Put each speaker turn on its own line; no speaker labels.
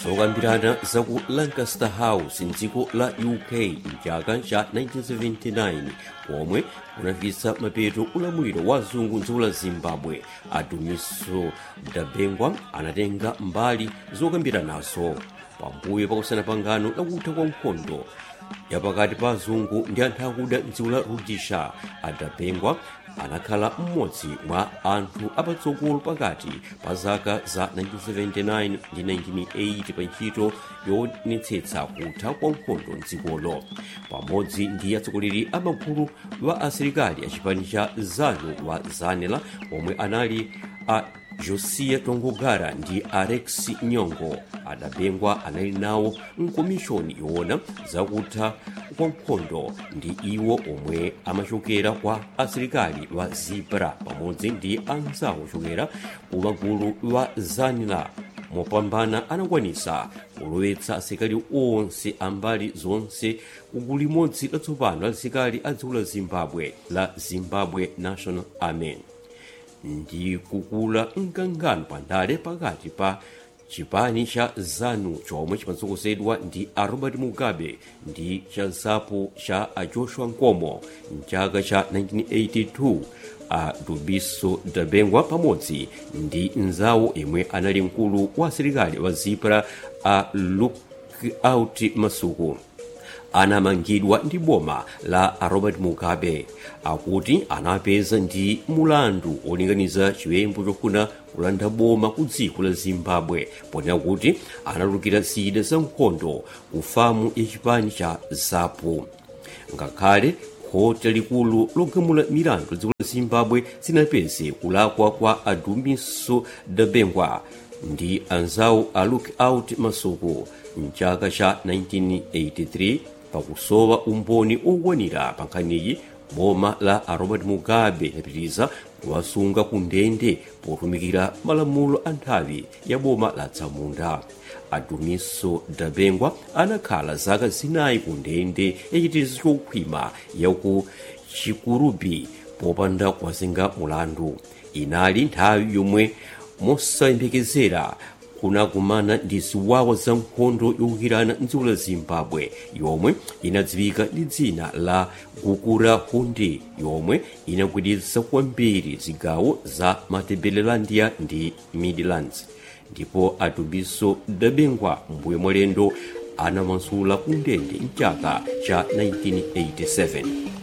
zokambirana za ku lancaster house mdziko la uk mchaka cha 1979 komwe kunafikitsa mapeto ulamuliro wa zungu mdziko la zimbabwe adumiso dabengwa anatenga mbali zokambiranazo pambuyo pakusana pangano lakutha kwa nkhondo yapakati pa azungu ndi anthu akuda mdziko la rhodesia adabengwa anakhala mmodzi mwa anthu apatsogolo pakati pa zaka za 1979 ndi 1980 pa ntchito yoonetsetsa kutha kwa nkhondo mdzikolo pamodzi ndi atsogoleri amagulu wa asilikali a chipani cha zanu wa zanela omwe anali a josia tongogara ndi alex nyongo adabengwa anali nawo mkomishoni yoona zakutha kwa nkhondo ndi iwo omwe amachokera kwa asilikali wa zipra pamodzi ndi anzawo ochokera ku magulu wa zanila mopambana anakwanisa kulowetsa asilikali onse ambali zonse kugulu limodzi latsopano la asilikali a dziko la zimbabwe la zimbabwe national army ndi kukula mkangano pandale pakati pa chipani cha zanu chomwe chimatsogozedwa ndi a robert mugabe ndi cha zapo cha a joshua nkomo mchaka cha 1982 a dumiso dabengwa pamodzi ndi mzawo yemwe anali mkulu wa asilikali wa zipra a lookout masuku anamangidwa ndi boma la robert mugabe akuti anapeza ndi mulandu olinganiza chiwembu chofuna kulanda boma ku dziko la zimbabwe ponena kuti analukira zida za nkhondo ku famu ya chipani cha zapo ngakhale khoti likulu logamula milandu la dziko la zimbabwe sinapeze kulakwa kwa adumiso dabengwa ndi anzawo a lookout masuku mchaka cha 1983 pakusowa umboni okwanira pa nkhaniyi boma la robert mugabe linapitiriza kuwasunga ku ndende potumikira malamulo a nthawi ya boma la tsamunda adumiso dabengwa anakhala zaka zinayi ku ndende yachitetezo chokhwima ya ku chikurubi popanda kuwazenga mulandu inali nthawi yomwe mosayembekezera kunakumana ndi ziwawa za nkhondo yowukirana mdziko la zimbabwe yomwe inadziwika ndi dzina la gukurahundi yomwe inagwedeza kwambiri zigawo za matabelelandia ndi midlands ndipo adumiso dabengwa mbuyo mwalendo anamasula ku ndende mchaka cha 1987